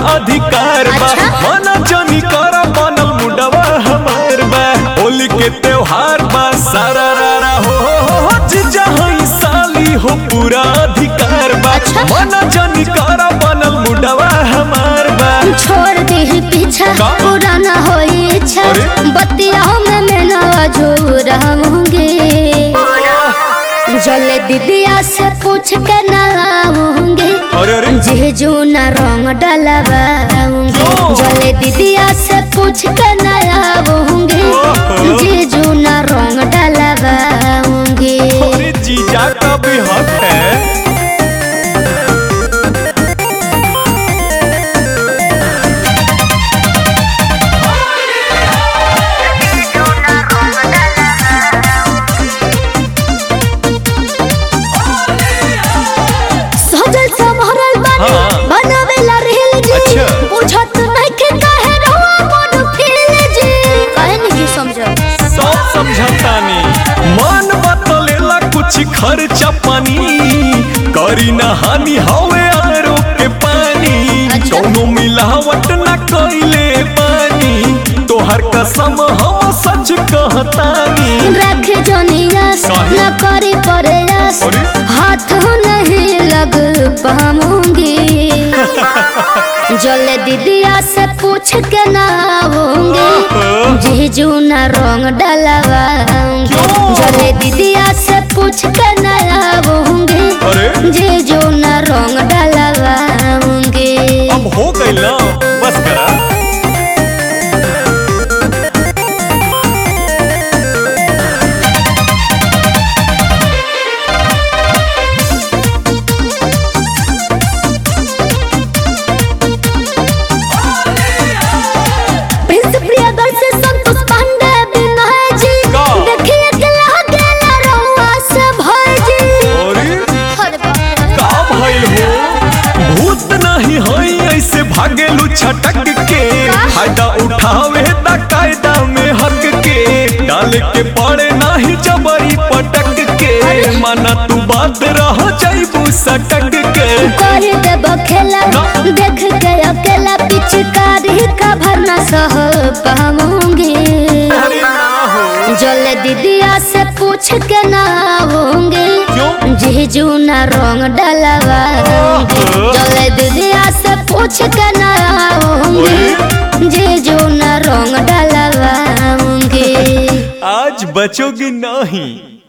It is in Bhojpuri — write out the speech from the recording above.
अधिकार बा अच्छा। मना जानी कर बनल मुडवा हमार बा होली के त्योहार बा सारा रारा हो हो हो हो जीजा हई साली हो पूरा अधिकार बा अच्छा। मना जानी कर बनल मुडवा हमार बा छोड़ दे पीछा का? पुराना हो इच्छा अरे? बतिया में मैं नवा जो रहूंगी जले दीदिया से पूछ के नहाऊंगी अरे अरे जीजू न रंग डलवाऊंगी क्यों? जले दीदिया से पूछ के नहाऊंगी ओहो। जीजू न रंग डलवाऊंगी अरे जीजा का भी हक है सजल संभरल बानी हाँ। बनावेला रेल जी अच्छा। बुझत नहीं के काहे रहुआ मन फील जी काहे नहीं जी समझो सब समझतानी मन बतलेला कुछ खर्चा पानी करी ना हानि हवे आरो के पानी अच्छा। कौनो मिलावट ना कइले पानी तोहर कसम हम सच कहतानी रख जोनियास काहे? न करी प्रयास अरे? हाथ नहीं लग पाऊंगी जले दीदिया से पूछ के ना आऊंगी जीजू न रंग डलवाऊंगी क्यों? जले दीदिया से पूछ के ना आऊंगी अरे जीजू न रंग डलवाऊंगी अब हो गइल ना बस करा प्रिंस प्रियदर्शी संतोष पांडे विनय जी का? देखिए के लागेला रउआ से भय जी अरे अरे बाप रे। का भइल हो भूत नहीं हई ऐसे भागेलू छटक के फायदा उठावे ता कायदा में हक के डाल के पड़े नाही जबरी पटक के माना तू बात रह जाइबू सटक के कर देब खेला ना। देख के अकेला पिचकारी का भरना सह पाऊंगी अरे ना हो जल दीदिया से पूछ के ना आऊंगी क्यों जीजू न रंग डलवाऊंगी ओहो। जल दीदिया से पूछ के ना आऊंगी जीजू न रंग डलवाऊंगी आज बचोगी नहीं